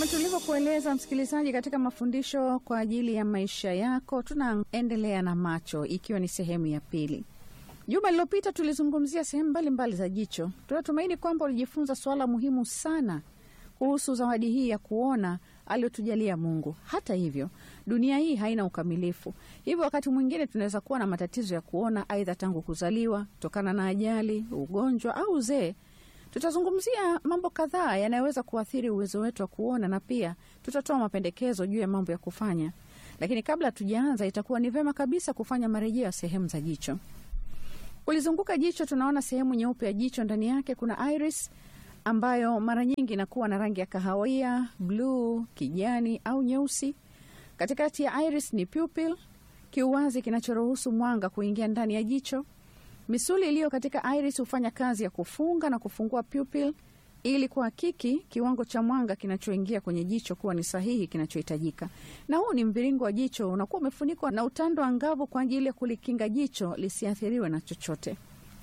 Kama tulivyokueleza msikilizaji, katika mafundisho kwa ajili ya maisha yako, tunaendelea na macho, ikiwa ni sehemu ya pili. Juma lililopita tulizungumzia sehemu mbalimbali za jicho. Tunatumaini kwamba ulijifunza suala muhimu sana kuhusu zawadi hii ya kuona aliyotujalia Mungu. Hata hivyo, dunia hii haina ukamilifu, hivyo wakati mwingine tunaweza kuwa na matatizo ya kuona, aidha tangu kuzaliwa, kutokana na ajali, ugonjwa au uzee. Tutazungumzia mambo kadhaa yanayoweza kuathiri uwezo wetu wa kuona na pia tutatoa mapendekezo juu ya mambo ya kufanya. Lakini kabla hatujaanza, itakuwa ni vyema kabisa kufanya marejeo ya sehemu za jicho. Kulizunguka jicho, tunaona sehemu nyeupe ya jicho. Ndani yake kuna iris ambayo mara nyingi inakuwa na rangi ya kahawia, bluu, kijani au nyeusi. Katikati ya iris ni pupil, kiuwazi kinachoruhusu mwanga kuingia ndani ya jicho. Misuli iliyo katika iris hufanya kazi ya kufunga na kufungua pupil ili kuhakiki kiwango cha mwanga kinachoingia kwenye jicho kuwa ni sahihi kinachohitajika. Na huu ni mviringo wa jicho unakuwa umefunikwa na utando angavu kwa ajili ya kulikinga jicho lisiathiriwe na chochote.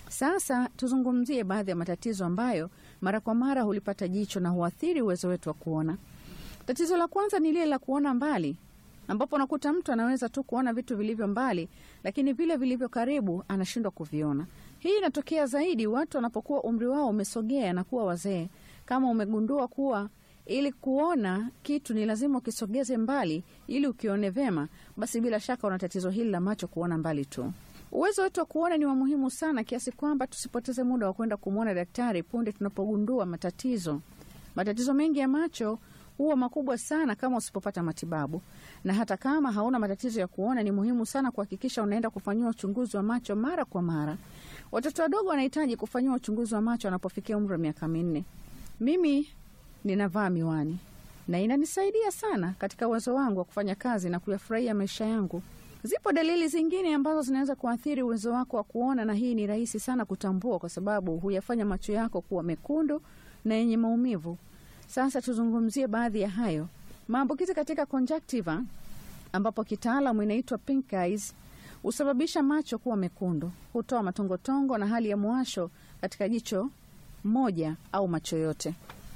Sasa tuzungumzie baadhi ya matatizo ambayo mara kwa mara hulipata jicho na huathiri uwezo wetu wa kuona. Tatizo la kwanza ni lile la kuona mbali, ambapo unakuta mtu anaweza tu kuona vitu vilivyo mbali, lakini vile vilivyo karibu anashindwa kuviona. Hii inatokea zaidi watu wanapokuwa umri wao umesogea na kuwa wazee. Kama umegundua kuwa ili kuona kitu ni lazima ukisogeze mbali ili ukione vema, basi bila shaka una tatizo hili la macho kuona mbali tu. Uwezo wetu wa kuona ni wa muhimu sana kiasi kwamba tusipoteze muda wa kwenda kumwona daktari punde tunapogundua matatizo. Matatizo mengi ya macho huwa makubwa sana kama usipopata matibabu, na hata kama hauna matatizo ya kuona, ni muhimu sana kuhakikisha unaenda kufanyiwa uchunguzi wa macho mara kwa mara. Watoto wadogo wanahitaji kufanyiwa uchunguzi wa macho wanapofikia umri wa miaka minne. Mimi ninavaa miwani na inanisaidia sana katika uwezo wangu wa kufanya kazi na kuyafurahia maisha yangu. Zipo dalili zingine ambazo zinaweza kuathiri uwezo wako wa kuona, na hii ni rahisi sana kutambua kwa sababu huyafanya macho yako kuwa mekundu na yenye maumivu. Sasa tuzungumzie baadhi ya hayo. Maambukizi katika conjunctiva, ambapo kitaalamu inaitwa pink eyes, husababisha macho kuwa mekundu, hutoa matongotongo na hali ya mwasho katika jicho moja au macho yote.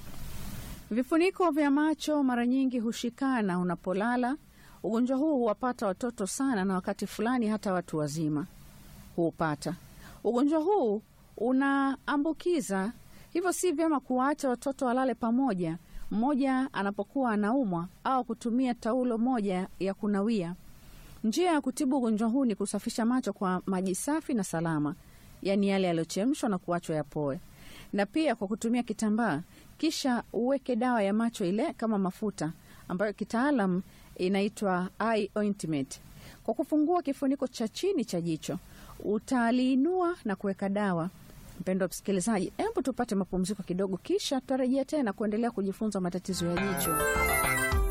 Vifuniko vya macho mara nyingi hushikana unapolala. Ugonjwa huu huwapata watoto sana, na wakati fulani hata watu wazima huupata. Ugonjwa huu unaambukiza, hivyo si vyema kuwaacha watoto walale pamoja, mmoja anapokuwa anaumwa au kutumia taulo moja ya kunawia. Njia ya kutibu ugonjwa huu ni kusafisha macho kwa maji safi na salama, yaani yale yaliyochemshwa na kuachwa yapoe, na pia kwa kutumia kitambaa, kisha uweke dawa ya macho ile kama mafuta ambayo kitaalam inaitwa eye ointment. Kwa kufungua kifuniko cha chini cha jicho, utaliinua na kuweka dawa. Mpendwa msikilizaji, hebu tupate mapumziko kidogo, kisha tutarejea tena kuendelea kujifunza matatizo ya jicho.